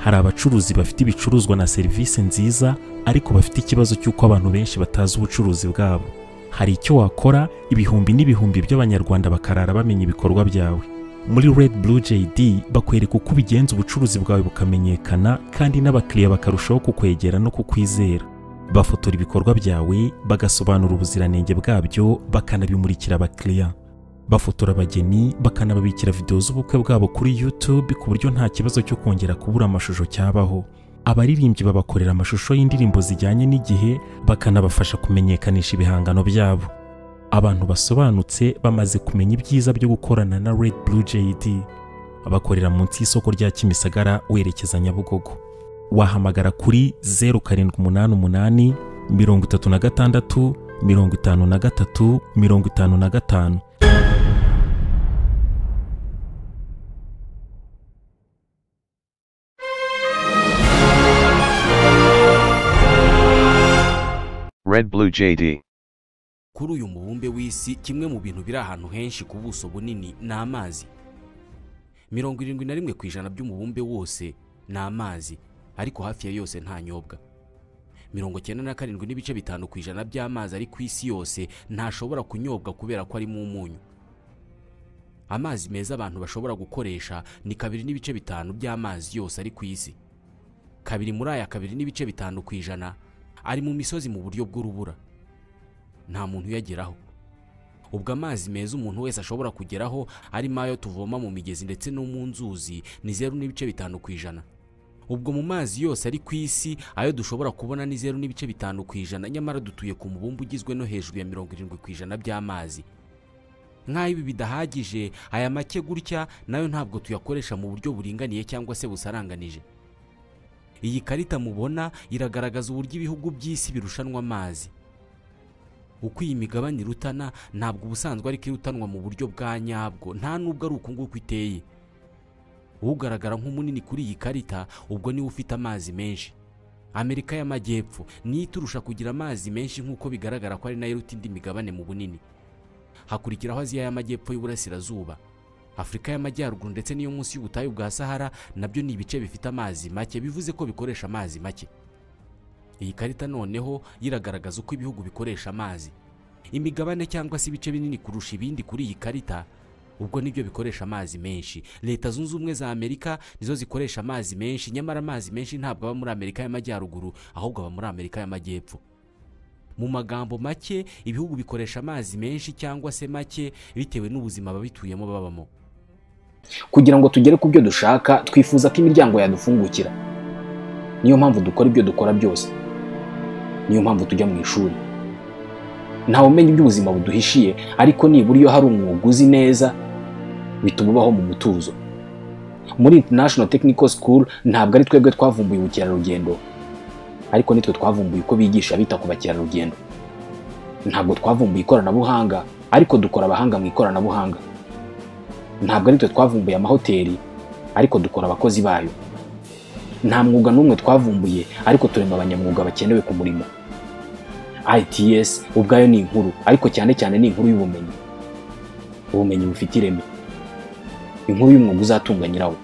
hari abacuruzi bafite ibicuruzwa na serivisi nziza ariko bafite ikibazo cy'uko abantu benshi batazi ubucuruzi bwabo hari icyo wakora ibihumbi n'ibihumbi by'abanyarwanda bakarara bamenya ibikorwa byawe muri red blue jd bakwereka uko ubigenza ubucuruzi bwawe bukamenyekana kandi n'abakiriya bakarushaho kukwegera no kukwizera bafotora ibikorwa byawe bagasobanura ubuziranenge bwabyo bakanabimurikira abakiriya bafotora abageni bakanababikira videwo z'ubukwe bwabo kuri YouTube ku buryo nta kibazo cyo kongera kubura amashusho cyabaho abaririmbyi babakorera amashusho y'indirimbo zijyanye n'igihe bakanabafasha kumenyekanisha ibihangano byabo abantu basobanutse bamaze kumenya ibyiza byo gukorana na Red Blue JD abakorera munsi y'isoko rya Kimisagara werekeza Nyabugogo wahamagara kuri 0788 36 53 55 kuri uyu mubumbe w'isi kimwe mu bintu biri ahantu henshi ku buso bunini ni amazi mirongo irindwi na rimwe ku ijana by'umubumbe wose ni amazi ariko hafi ya yose ntanyobwa mirongo cyenda na karindwi n'ibice bitanu ku ijana by'amazi ari ku isi yose ntashobora kunyobwa kubera ko arimo umunyu amazi meza abantu bashobora gukoresha ni kabiri n'ibice bitanu by'amazi yose ari ku isi kabiri muri aya kabiri n'ibice bitanu ku ijana ari mu misozi mu buryo bw'urubura nta muntu uyageraho ubwo amazi meza umuntu wese ashobora kugeraho arimo ayo tuvoma mu migezi ndetse no mu nzuzi ni zeru n'ibice bitanu ku ijana ubwo mu mazi yose ari ku isi ayo dushobora kubona ni zeru n'ibice bitanu ku ijana nyamara dutuye ku mubumbe ugizwe no hejuru ya mirongo irindwi ku ijana by'amazi nk'aho ibi bidahagije aya make gutya nayo ntabwo tuyakoresha mu buryo buringaniye cyangwa se busaranganije iyi karita mubona iragaragaza uburyo ibihugu by'isi birushanwa amazi uko iyi migabane irutana ntabwo ubusanzwe ariko irutanwa mu buryo bwa nyabwo nta nubwo ari uku nguku iteye ugaragara nk'umunini kuri iyi karita ubwo niwe ufite amazi menshi amerika y'amajyepfo niyo iturusha kugira amazi menshi nk'uko bigaragara ko ari nayo iruta indi migabane mu bunini hakurikiraho aziya y'amajyepfo y'uburasirazuba afurika y'amajyaruguru ndetse n'iyo munsi y'ubutayu bwa sahara nabyo ni ibice bifite amazi make bivuze ko bikoresha amazi make iyi karita noneho iragaragaza uko ibihugu bikoresha amazi imigabane cyangwa se ibice binini kurusha ibindi kuri iyi karita ubwo nibyo bikoresha amazi menshi leta zunze ubumwe za amerika nizo zikoresha amazi menshi nyamara amazi menshi ntabwo aba muri amerika y'amajyaruguru ahubwo aba muri amerika y'amajyepfo mu magambo make ibihugu bikoresha amazi menshi cyangwa se make bitewe n'ubuzima ababituyemo babamo kugira ngo tugere ku byo dushaka twifuza ko imiryango yadufungukira niyo mpamvu dukora ibyo dukora byose niyo mpamvu tujya mu ishuri ntawe umenya iby'ubuzima buduhishiye ariko nibura iyo hari umwuga uzi neza bituma ubaho mu mutuzo muri international technical school ntabwo ari twebwe twavumbuye ubukerarugendo ariko nitwe twavumbuye uko bigisha bita ku bakerarugendo ntabwo twavumbuye ikoranabuhanga ariko dukora abahanga mu ikoranabuhanga ntabwo ari twe twavumbuye amahoteli ariko dukora abakozi bayo nta mwuga n'umwe twavumbuye ariko turema abanyamwuga bakenewe ku murimo ITS ubwayo ni inkuru ariko cyane cyane ni inkuru y'ubumenyi ubumenyi bufite ireme inkuru y'umwuga uzatunga nyirawo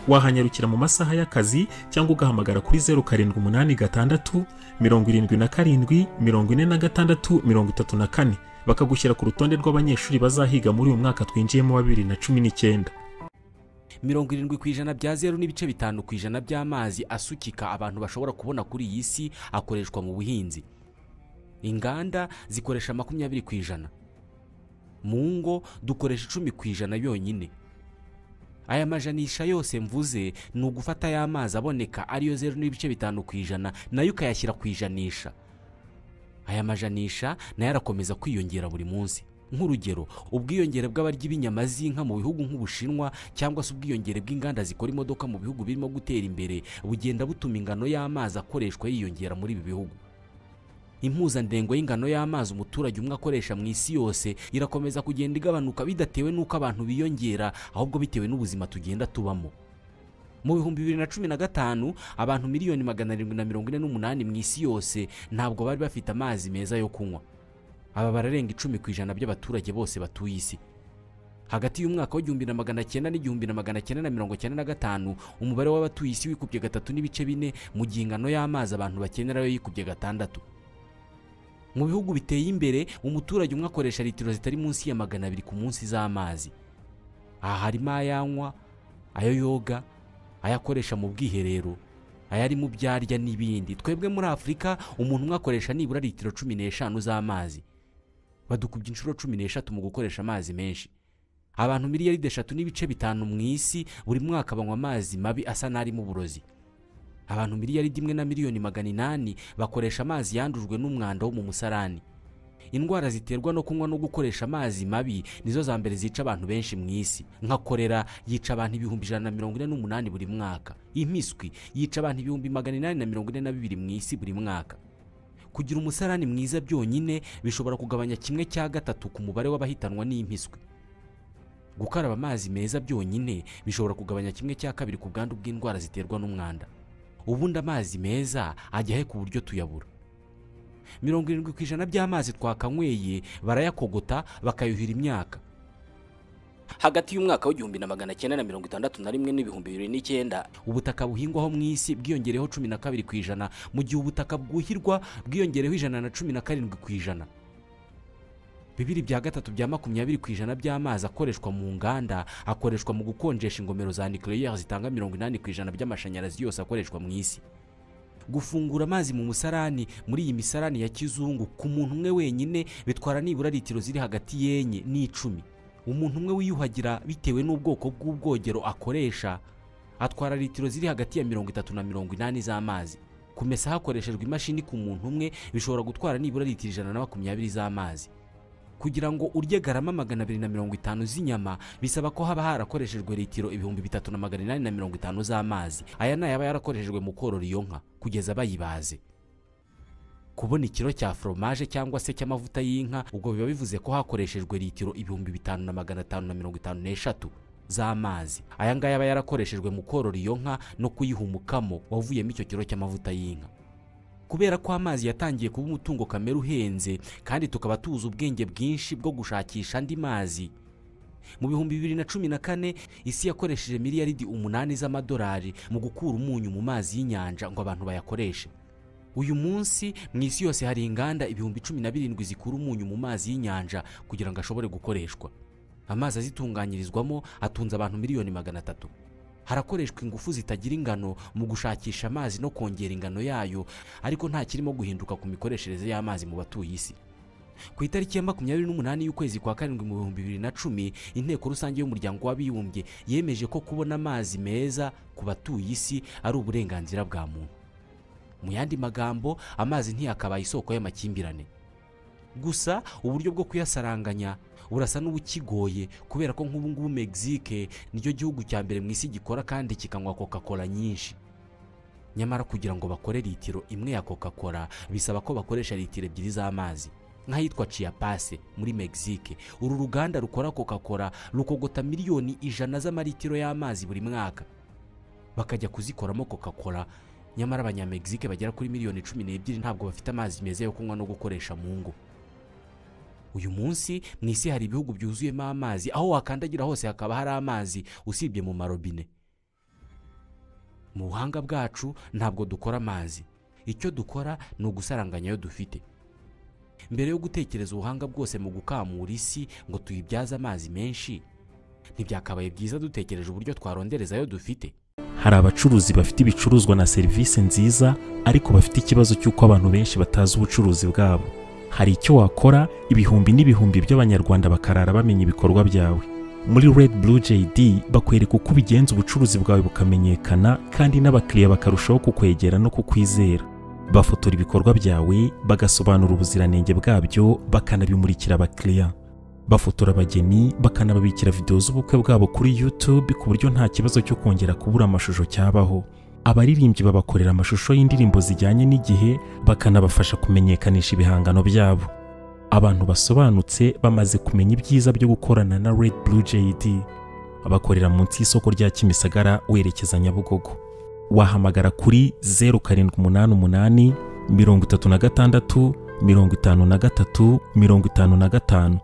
wahanyarukira mu masaha y'akazi cyangwa ugahamagara kuri zeru karindwi umunani gatandatu mirongo irindwi na karindwi mirongo ine na gatandatu mirongo itatu na kane bakagushyira ku rutonde rw'abanyeshuri bazahiga muri uyu mwaka twinjiyemo wa bibiri na cumi n'icyenda mirongo irindwi ku ijana bya zeru n'ibice bitanu ku ijana by'amazi asukika abantu bashobora kubona kuri iyi si akoreshwa mu buhinzi inganda zikoresha makumyabiri ku ijana mu ngo dukoresha icumi ku ijana yonyine aya majanisha yose mvuze ni ugufata aya mazi aboneka ariyo zeru n'ibice bitanu ku ijana nayo ukayashyira ku ijanisha aya majanisha nayo arakomeza kwiyongera buri munsi nk'urugero ubwiyongere bw'abarya ibinyama z'inka mu bihugu nk'ubushinwa cyangwa se ubwiyongere bw'inganda zikora imodoka mu bihugu birimo gutera imbere bugenda butuma ingano y'amazi akoreshwa yiyongera muri ibi bihugu impuzandengo y'ingano y'amazi umuturage umwe akoresha mu isi yose irakomeza kugenda igabanuka bidatewe n'uko abantu biyongera ahubwo bitewe n'ubuzima tugenda tubamo mu bihumbi bibiri na cumi na gatanu abantu miliyoni magana arindwi na mirongo ine n'umunani mu isi yose ntabwo bari bafite amazi meza yo kunywa aba bararenga icumi ku ijana by'abaturage bose batuye isi hagati y'umwaka w'igihumbi na magana cyenda n'igihumbi na magana cyenda na mirongo cyenda na gatanu umubare w'abatuye isi wikubye gatatu n'ibice bine mu gihe ingano y'amazi abantu bakenera yo yikubye gatandatu mu bihugu biteye imbere umuturage umwe akoresha litiro zitari munsi ya magana abiri ku munsi z'amazi aha harimo ayanywa ayo yoga ayakoresha mu bwiherero ayari mu byo arya n'ibindi twebwe muri afurika umuntu umwe akoresha nibura litiro cumi n'eshanu z'amazi badukubye inshuro cumi n'eshatu mu gukoresha amazi menshi abantu miliyaride eshatu n'ibice bitanu mu isi buri mwaka banywa amazi mabi asa n'arimo uburozi abantu miliyaride imwe na miliyoni magana inani bakoresha amazi yandujwe n'umwanda wo mu musarani indwara ziterwa no kunywa no gukoresha amazi mabi nizo za mbere zica abantu benshi mu isi nka korera yica abantu ibihumbi ijana na mirongo ine n'umunani buri mwaka impiswi yica abantu ibihumbi magana inani na mirongo ine na bibiri mu isi buri mwaka kugira umusarani mwiza byonyine bishobora kugabanya kimwe cya gatatu ku mubare w'abahitanwa n'impiswi gukaraba amazi meza byonyine bishobora kugabanya kimwe cya kabiri ku bwandu bw'indwara ziterwa n'umwanda ubundi amazi meza ajya he ku buryo tuyabura mirongo irindwi ku ijana by'amazi twakanyweye barayakogota bakayuhira imyaka hagati y'umwaka w'igihumbi na magana cyenda na mirongo itandatu na rimwe n'ibihumbi bibiri n'icyenda ubutaka buhingwaho mu isi bwiyongereho cumi na kabiri ku ijana mu gihe ubutaka bwuhirwa bwiyongereho ijana na cumi na karindwi ku ijana bibiri bya gatatu bya makumyabiri ku ijana by'amazi akoreshwa mu nganda akoreshwa mu gukonjesha ingomero za nucleaire zitanga mirongo inani ku ijana by'amashanyarazi yose akoreshwa mu isi gufungura amazi mu musarani muri iyi misarani ya kizungu ku muntu umwe wenyine bitwara nibura litiro ziri hagati y'enye n'icumi umuntu umwe wiyuhagira bitewe n'ubwoko bw'ubwogero akoresha atwara litiro ziri hagati ya mirongo itatu na mirongo inani z'amazi kumesa hakoreshejwe imashini ku muntu umwe bishobora gutwara nibura litiro ijana na makumyabiri z'amazi kugira ngo urye garama magana abiri na mirongo itanu z'inyama bisaba ko haba harakoreshejwe litiro ibihumbi bitatu na magana inani na mirongo itanu z'amazi aya ni ayaba yarakoreshejwe mu korora iyo nka kugeza bayibaze kubona ikiro cya foromaje cyangwa se cy'amavuta y'inka ubwo biba bivuze ko hakoreshejwe litiro ibihumbi bitanu na magana atanu na mirongo itanu n'eshatu z'amazi aya ngaya aba yarakoreshejwe mu korora iyo nka no kuyiha umukamo wavuyemo icyo kiro cy'amavuta y'inka kubera ko amazi yatangiye kuba umutungo kamere uhenze kandi tukaba tuzi ubwenge bwinshi bwo gushakisha andi mazi mu bihumbi bibiri na cumi na kane isi yakoresheje miliyaridi umunani z'amadolari mu gukura umunyu mu mazi y'inyanja ngo abantu bayakoreshe uyu munsi mu isi yose hari inganda ibihumbi cumi na birindwi zikura umunyu mu mazi y'inyanja kugira ngo ashobore gukoreshwa amazi azitunganyirizwamo atunze abantu miliyoni magana atatu harakoreshwa ingufu zitagira ingano mu gushakisha amazi no kongera ingano yayo ariko nta kirimo guhinduka ku mikoreshereze y'amazi mu batuye isi ku itariki ya makumyabiri n'umunani y'ukwezi kwa karindwi mu bihumbi bibiri na cumi inteko rusange y'umuryango w'abibumbye yemeje ko kubona amazi meza ku batuye isi ari uburenganzira bwa muntu mu yandi magambo amazi ntiyakabaye isoko y'amakimbirane gusa uburyo bwo kuyasaranganya burasa n'ubukigoye kubera ko nk'ubu ngubu Mexique nicyo gihugu cya mbere mu isi gikora kandi kikanywa coca cola nyinshi nyamara kugira ngo bakore litiro imwe ya coca cola bisaba ko bakoresha litiro ebyiri z'amazi nk'ahitwa Chiapas muri Mexique uru ruganda rukora coca cola rukogota miliyoni ijana z'amalitiro y'amazi buri mwaka bakajya kuzikoramo coca cola nyamara abanyamegizike bagera kuri miliyoni cumi n'ebyiri ntabwo bafite amazi meza yo kunywa no gukoresha mu ngo uyu munsi mu isi hari ibihugu byuzuyemo amazi aho wakandagira hose hakaba hari amazi usibye mu marobine mu buhanga bwacu ntabwo dukora amazi icyo dukora ni ugusaranganya ayo dufite mbere yo gutekereza ubuhanga bwose mu gukamura isi ngo tuyibyaze amazi menshi ntibyakabaye byiza dutekereje uburyo twarondereza ayo dufite hari abacuruzi bafite ibicuruzwa na serivisi nziza ariko bafite ikibazo cy'uko abantu benshi batazi ubucuruzi bwabo hari icyo wakora ibihumbi n'ibihumbi by'abanyarwanda bakarara bamenya ibikorwa byawe muri Red Blue JD bakwereka uko ubigenza ubucuruzi bwawe bukamenyekana kandi n'abakiriya bakarushaho kukwegera no kukwizera bafotora ibikorwa byawe bagasobanura ubuziranenge bwabyo bakanabimurikira abakiriya bafotora abageni bakanababikira videwo z'ubukwe bwabo kuri YouTube ku buryo nta kibazo cyo kongera kubura amashusho cyabaho abaririmbyi babakorera amashusho y'indirimbo zijyanye n'igihe bakanabafasha kumenyekanisha ibihangano byabo abantu basobanutse bamaze kumenya ibyiza byo gukorana na Red Blue JD bakorera munsi y'isoko rya Kimisagara werekeza Nyabugogo wahamagara kuri 0788 mirongo itatu na gatandatu mirongo itanu na gatatu mirongo itanu na gatanu